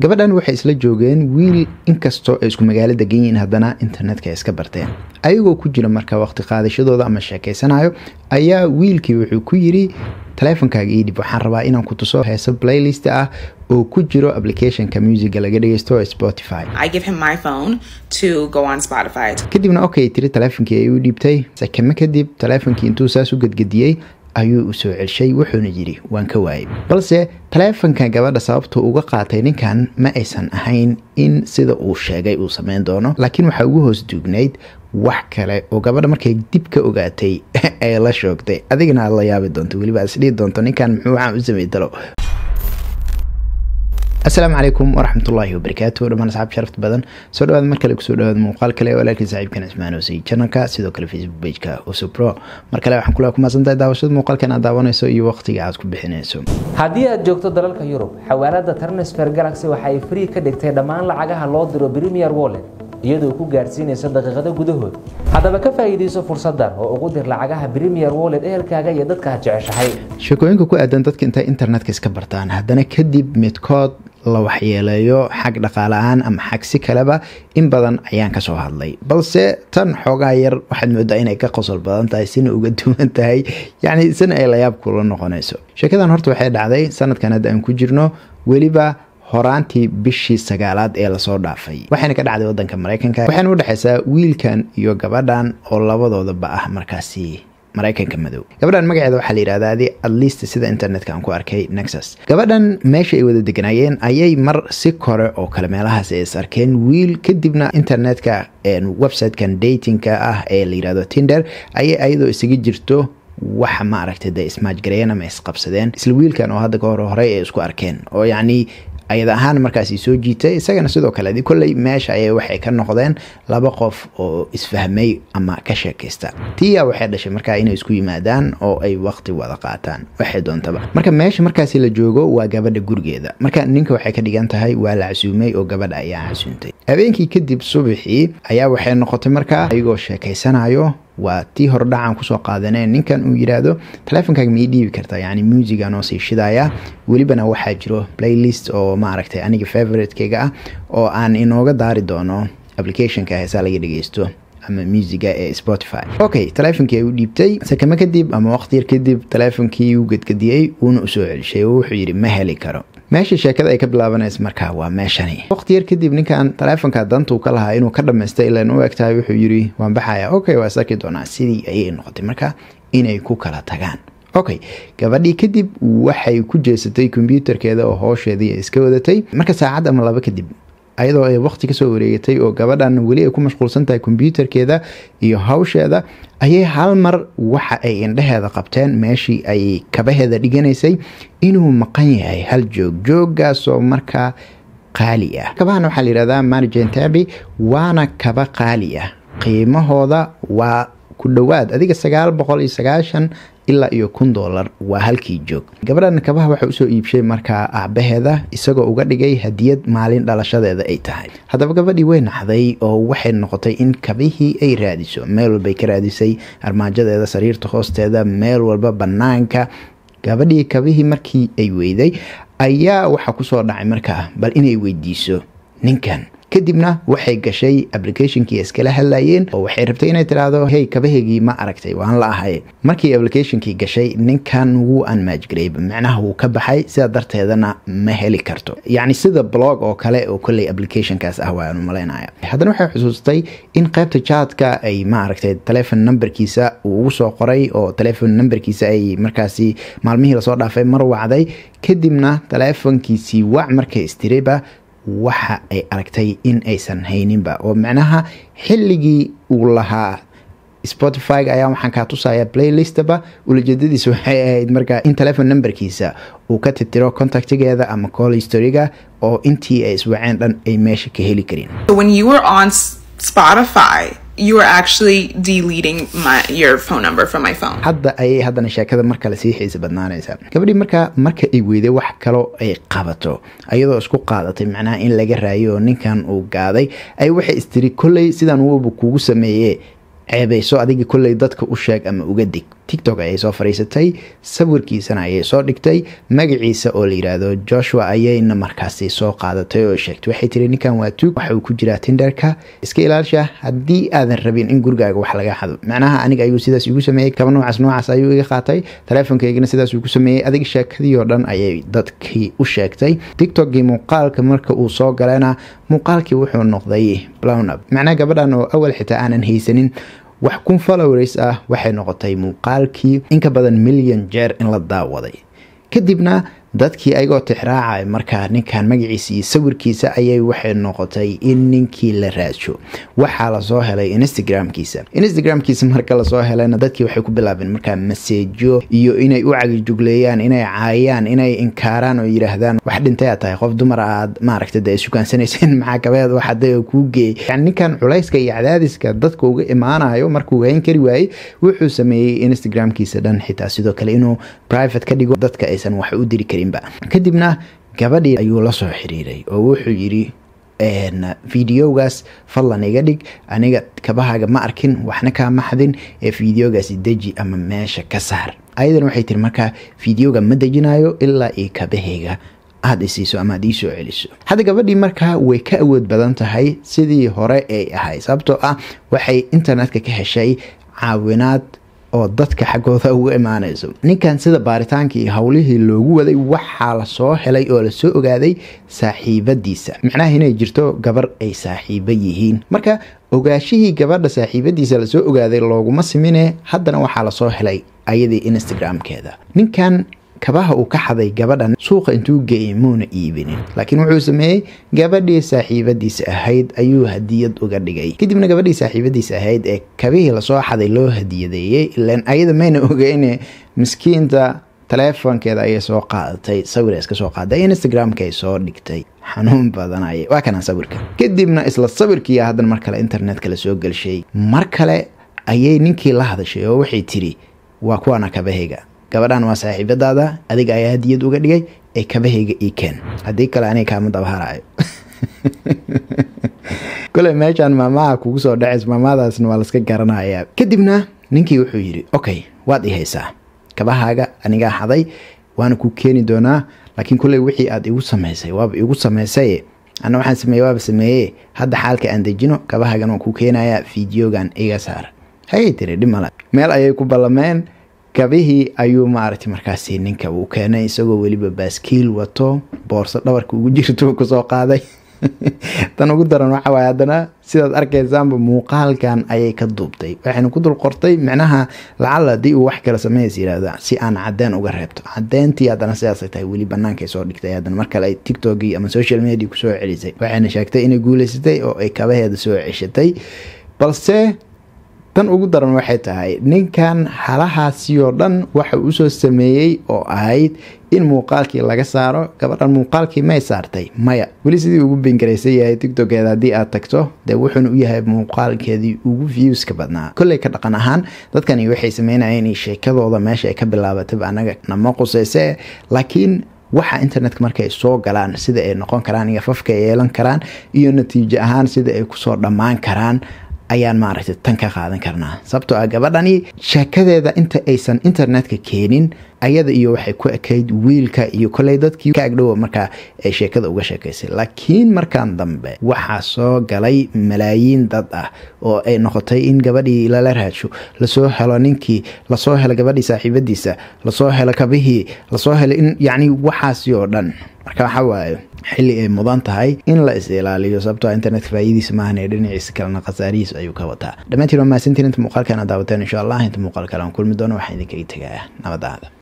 gabadhan waxay isla joogeen wiil inkastoo ay isku magaalo degan yihiin haddana internetka ay iska barteen ayagoo ku jira marka waqti qaadashadooda ama sheekeysanayo ayaa wiilkii wuxuu ku yiri taleefonkaaga ii dhib waxaan rabaa inaan ku tuso heeso playlist ah oo ku jiro applicationka musica laga dhegeysto ee spotify I give him my phone to go on Spotify. kadibna okay tiri taleefonkii ayuu dhiibtay sakame kadib taleefonkii intuu saas u gedgediyey ayuu u soo celshay wuxuuna yidhi waan ka waayay balse taleefonka gabadha sababtuu uga qaatay ninkan ma aysan ahayn in sida uu sheegay uu sameyn doono laakiin waxaa ugu hoos duugnayd wax kale oo gabadha markay dib ka ogaatay ay la shoogtay adigana aad la yaabi doonto weliba aad isdhihi doonto ninkan muxuu waxaan u samey dalo asalaamu calaykum waraxmatullaahi wabarakaatu dhammaan asxaab sharafta badan soo dhawaada mar kale kusoo dhawaada muuqaal kale walaalkii saaxiibkan ismaan hoosey janalka sidoo kale facebook pageka usupro mar kale waxaan kula kumaadsantahay daawashada muuqaalkan aad daawanayso iyo waqtiga aad ku bixinayso haddii aad joogto dalalka yurub xawaalada transfer galaxy waxa ay free ka dhigtay dhammaan lacagaha loo diro premier wallet iyadoo ku gaarsiinaysa daqiiqado gudahood haddaba ka faa'iidayso fursaddan oo ugu dir lacagaha premier wallet ehelkaaga iyo dadka aad jeceshahay sheekooyinka ku aadan dadka intay internetka iska bartaan haddana kadib midkood la waxyeeleeyo xag dhaqaale-aan ama xag si kaleba in badan ayaan kasoo hadlay balse tan xoogaa yar waxaad moodaa inay ka qosol badan tahay sina uga duwan tahay yacni sina ay layaab kula noqonayso sheekadan horta waxay dhacday sanadkan hadda aan ku jirno weliba horaantii bishii sagaalaad ee lasoo dhaafay waxayna ka dhacday wadanka mareykanka waxayna udhexaysaa wiilkan iyo gabadhan oo labadoodaba ah markaasi mareykanka madow gabadhan magaceeda waxaa la yidhahdaa atleast sida internetka aan ku arkay nexus gabadhan meesha ay wada deganaayeen ayay mar si kore oo kale meelahaas ay is arkeen wiil kadibna internetka websitekan datingka ah ee la yidhahdo tinder ayay ayadoo isaga jirto waxa ma aragtay dee ismaajgareeyeen ama isqabsadeen isla wiilkan oo hadda ka hore horey ay isku arkeen oo yacni ayada ahaan markaasi soo jiitay isagana sidoo kale kolley meesha ayay waxay ka noqdeen laba qof oo isfahmay ama ka sheekaysta tiya waxay dhashay markaa inay isku yimaadaan oo ay waqti wada qaataan waxay doontaba marka meesha markaasi la joogo waa gabadha gurigeeda marka ninka waxay ka dhigan tahay waa la casuumay oo gabadha ayaa casuuntay habeenkii kadib subaxii ayaa waxay noqotay markaa ayagoo sheekaysanayo waa tii hordhacan kusoo qaadaneen ninkan uu yidhaahdo taleefonkaaga ma ii dhiibi kartaa yani muusiga noo sii shidaya welibana waxaa jiro playlist oo maaragtay aniga favoritekeyga ah oo aan inooga daari doono applicationka heesaa laga dhegeysto ama muusiga ee spotify okay taleefonkii ay u dhiibtay sakame kadib ama waqti yar kadib taleefonkii uu gedgediyey wuuna usoo celishay oo wuxuu yidhi ma heli karo meesha sheekada ay ka bilaabanaysa markaa waa meeshani waqti yar kadib ninkan taleefonka dantuu ka lahaa inuu ka dhamaystay ilan u eg tahay wuxuu yidhi waan baxaya okay waa isarki doonaa sidii ayay noqotay marka inay ku kala tagaan okay gabadhii kadib waxay ku jeesatay kombyuutarkeeda oo hoosheedii iska wadatay marka saacad ama laba kadib ayadoo ay waqti kasoo wareegatay oo gabadhan weli ay ku mashquulsan tahay kombyuutarkeeda iyo hawsheeda ayay hal mar waxa ay indheheeda qabteen meeshii ay kabaheeda dhiganaysay inuu maqan yahay hal joog jooggaasoo markaa qaali ah kabahan waxaa la yihahdaa margentabi waana kaba qaali ah qiimahooda waa ku dhowaad adiga sagaal boqol iyo sagaashan ilaa iyo kun doolar waa halkii joog gabadhan kabaha waxa usoo iibshay markaa aabaheeda isagoo uga dhigay hadiyad maalin dhalashadeeda ay tahay haddaba gabadhii way naxday oo waxay noqotay in kabihii ay raadiso meel walbay ka raadisay armaajadeeda sariirta hoosteeda meel walba banaanka gabadhii kabihii markii ay weyday ayaa waxaa kusoo dhacay markaa bal inay weydiiso ninkan kadibna waxay gashay applicationkii iskala hadlayeen oo waxay rabtay inay tiraahdo hey kabaheygii ma aragtay waan la ahay markii applicationkii gashay ninkan wuu anmaajgareyba macnaha wuu ka baxay sidaa darteedana ma heli karto yacni sida blog oo kale oo kolley applicationkaas ah waanu malaynaya haddana waxay xusuustay in qaybta jaadka ay ma aragtay telefon numberkiisa uu ugu soo qoray oo telefon numberkiisa ay markaasi maalmihii lasoo dhaafay mar wacday kadibna telefonkiisii wac markay istirayba waxa ay aragtay in aysan hayninba oo macnaha xilligii uu lahaa spotify ayaa waxaan kaa tusaya playlistaba ulajeedadiisa waxay ahayd markaa in telefon numberkiisa uu ka tirtiro contactigeeda ama call historyga oo intii ay iswaceen dhan ay meesha ka heli karin So when you were on S- Spotify, you were actually deleting my your phone number from my phone. hadda ayay haddana sheekada mar kale sii xiisa badnaanaysaa gabadhii markaa marka ay weyday wax kaloo ay qabato ayadoo isku qaadatay macnaha in laga raayo oo ninkan uu gaaday ay waxay istiri kolley sidaan uuba kugu sameeye ceebayso adiga kolley dadka u sheeg ama uga dig tictok ayay soo fariisatay sawirkiisana ayay soo dhigtay magaciisa oo la yiraahdo joshua ayayna markaasi soo qaadatay oo sheegtay waxay tiri ninkan waa tuug waxa uu ku jiraa tinderka iska ilaalisha haddii aadan rabin in gurigaaga wax laga xado macnaha aniga ayuu sidaas igu sameeyey kaba noocaas noocaas ayuu iga qaatay taleefonkaygana sidaas uu ku sameeyey adiga sheekadii oo dhan ayay dadkii u sheegtay tiktokgii muuqaalka marka uu soo galana muuqaalkii wuxuu noqday blown up macnaha gabadhan oo awal xitaa aanan haysanin wax kun followers ah waxay noqotay muuqaalkii inka badan milyan jeer in la daawaday kadibna dadkii ayagoo tixraacay markaa ninkan magaciisa iyo sawirkiisa ayay waxay noqotay in ninkii la raadsho waxaa lasoo helay instagramkiisa instagramkiisa marka lasoo helayna dadkii waxay ku bilaabeen markaa maseejo iyo inay u cagijugleeyaan inay caayaan inay inkaaraan oo yidhaahdaan wax dhintay aad tahay qof dumar aad maaragta de sukaansanaysen maxaakabeed waxaday oo kuu geeyay yani ninkan culayska iyo cadaadiska dadka uga imaanayo markuu hayn kari waayey wuxuu sameeyey instagramkiisa dhan xitaa sidoo kale inuu private ka dhigo dadka aysan wax u diri karin kadibna gabadhii ayuu la soo xiriiray oo wuxuu yidhi videogaas fadlan iga dhig aniga kabahaaga ma arkin waxna kaa maxdin ee videogaasi deji ama meesha ka saar ayadan waxay tiri markaa videoga ma dejinayo ilaa io kabahayga aada isiiso ama aad iisoo celiso hadda gabadhii markaa way ka awood badan tahay sidii hore ay ahay sababtoo ah waxay internetka ka heshay caawinaad oo dadka xaggooda uga imaanayso ninkan sida baaritaankii howlihii loogu waday waxaa lasoo helay oo lasoo ogaaday saaxiibadiisa macnaha inay jirto gabar ay saaxiibo yihiin marka ogaashihii gabadha saaxiibadiisa lasoo ogaaday looguma simine haddana waxaa lasoo helay ayadii instagramkeeda ninkan kabaha uu ka xaday gabadhan suuqa intuu geeyay muuna iibinin laakiin wuxuu sameeyey gabadhii saaxiibadiisa ahayd ayuu hadiyad uga dhigay kadibna gabadhii saaxiibadiisa ahayd ee kabihii lasoo xaday loo hadiyadeeyey ilan ayada mayna ogeyne miskiinta taleefonkeeda ayay soo qaadatay sawir iska soo qaaday instagramka ay soo dhigtay xanuun badanay waa kana sawirka kadibna isla sawirkii haddana mar kale internetka la soo gelshay mar kale ayay ninkii la hadashay oo waxay tiri waa kuwaana kabahayga gabadhan waa saaxiibadaada adiga ayaa hadiyad uga dhigay ee kabahayga ii keen haddii kale aniga kaama dabaharayo kole meeshaan maamaha kugu soo dhacays maamadaasna waa laska garanayaa kadibna ninkii wuxuu yidhi okay waad i haysaa kabahaaga anigaa xaday waana ku keeni doonaa laakiin kuley wixii aad igu samaysay waaba igu samaysay ana waxaan sameeye waaba sameeye hadda xaalka aan dejino kabahagan waan ku keenayaa fideogan iga saar hayay tiri dhimale meel ayay ku ballameen kabihii ayuu maaragtay markaasi ninka uu keenay isagoo weliba baaskiil wato boorso dhabarka ugu jirto kusoo qaaday tan ugu daran waxa waaye haddana sidaad arkaysaanba muuqaalkan ayay ka duubtay waxayna ku dul qortay micnaha lacala haddii uu wax kale sameys yirahda si aan cadeen uga reebto cadeyntii haddana sidaasay tahay weli banaankaay soo dhigtay haddana mar kale ay tiktokii ama social media kusoo celisay waxayna sheegtay inay guuleysatay oo ay kabaheeda soo ceshatay balse tan ugu daran waxay tahay ninkan halahaasi oo dhan waxa uu usoo sameeyey oo ahayd in muuqaalkii laga saaro gabadhan muuqaalkii may saartay maya weli sidii ugu bengaraysan yahay tictokeeda haddii aad tagto dee wuxuuna u yahay muuqaalkeedii ugu viewska badnaa kolley ka dhaqan ahaan dadkani waxay sameynayeen sheekadooda meesha ay ka bilaabatayba anaga nama quseyse laakiin waxa internetka markay soo galaan sida ay noqon karaan iyo fafka ay yeelan karaan iyo natiijo ahaan sida ay kusoo dhammaan karaan ayaan maaragtay tan ka qaadan karnaa sababtoo ah gabadhani sheekadeeda inta aysan internetka keenin ayada iyo waxay ku ekayd wiilka iyo koley dadkii ka agdhowa markaa ay sheekada uga sheekaysay laakiin markan dambe waxaa soo galay malaayiin dad ah oo ay noqotay in gabadhii lala raadsho lasoo helo ninkii lasoo helo gabadhii saaxiibadiisa lasoo helo kabihii lasoo helo in yacni waxaasi oo dhan marka waxa waaye xilli ay mudan tahay in la is ilaaliyo sababtoo internetka faa'iidiisa maahan ee dhinaciisa kalena khasaarihiis ayuu ka wataa dhammaantiin waa mahadsantiin inta muuqaalkan aad daawateen insha allah inta muuqaal kale aan kulmi doono waxaan idinkaga tegayaa nabadaada